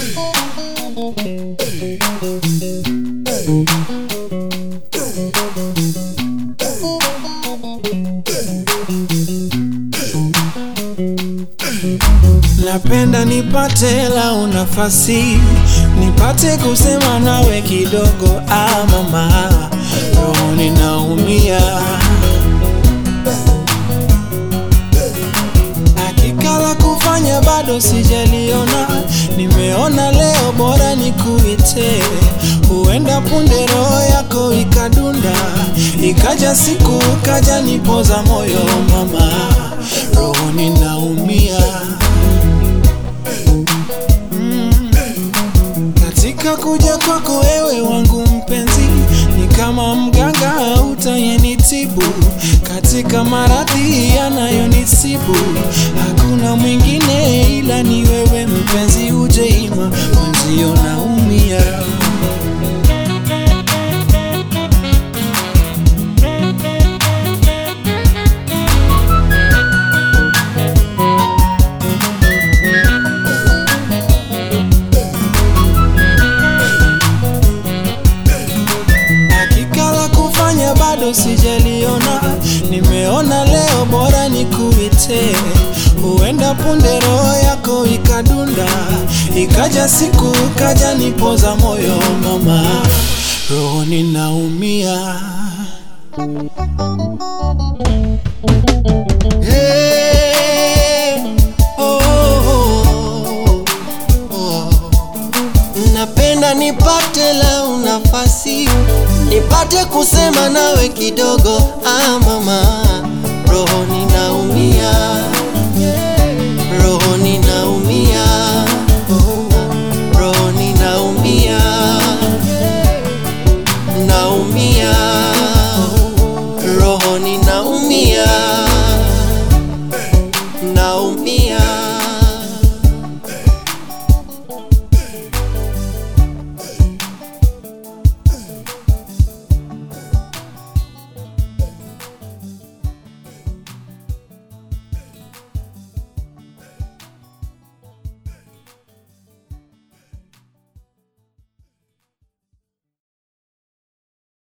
Napenda nipate lau nafasi nipate kusema nawe kidogo, ah mama, roho ninaumia. Hakika la kufanya bado sijaliona, nimeona leo bora nikuite, huenda punde roho yako ikadunda, ikaja siku ukaja nipoza moyo mama, roho ninaumia. Katika kuja kwako wewe wangu mpenzi, ni kama mganga utayenitibu katika maradhi yanayonisibu. Hakuna mwingine ila ni wewe mpenzi, uje ima mwenzio naumia. Hakika la kufanya bado sijaliona, nimeona leo bora nikuite, huenda punde roho yako ikadunda, ikaja siku ukaja nipoza moyo mama, roho ninaumia. Hey, oh, oh, oh. Napenda nipate lau nafasi nipate kusema nawe kidogo, ah mama, roho ninaumia, roho ninaumia, roho ninaumia, naumia, roho ninaumia.